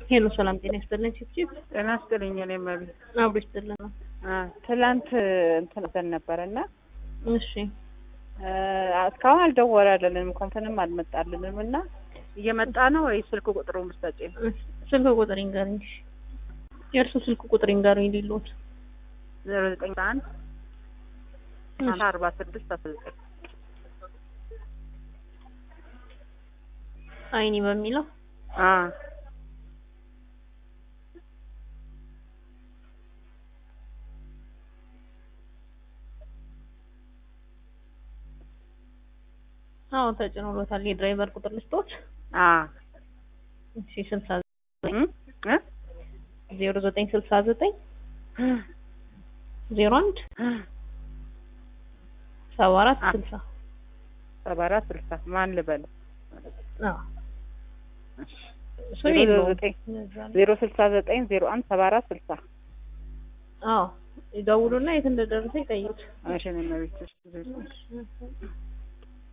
ሄሎ ሰላም ጤና ይስጥልኝ። ቺፕቺፕ ጤና ይስጥልኝ። እኔ መቤት አብሮ ይስጥልን ነው። ትላንት እንትን ዘን ነበር እና እሺ እስካሁን አልደወላለንም ኮንፈንም አልመጣልንም እና እየመጣ ነው ወይ ስልክ ቁጥሩ ምስጠጭ ስልክ ቁጥር ይንገሩኝ። እሺ የእርሱ ስልክ ቁጥር ይንገሩኝ ሊሉት ዜሮ ዘጠኝ አንድ አርባ ስድስት አስራ ዘጠኝ አይኒ በሚለው አዎ ተጭኖሎታል። የድራይቨር ቁጥር ልስጦት። እሺ ስልሳ ዘጠኝ ዜሮ ዘጠኝ ስልሳ ዘጠኝ ዜሮ አንድ ሰባ አራት ስልሳ ሰባ አራት ስልሳ ማን ልበል? ዜሮ ስልሳ ዘጠኝ ዜሮ አንድ ሰባ አራት ስልሳ አዎ ይደውሉና የት እንደደረሰ ይጠይቁት። እሺ ነው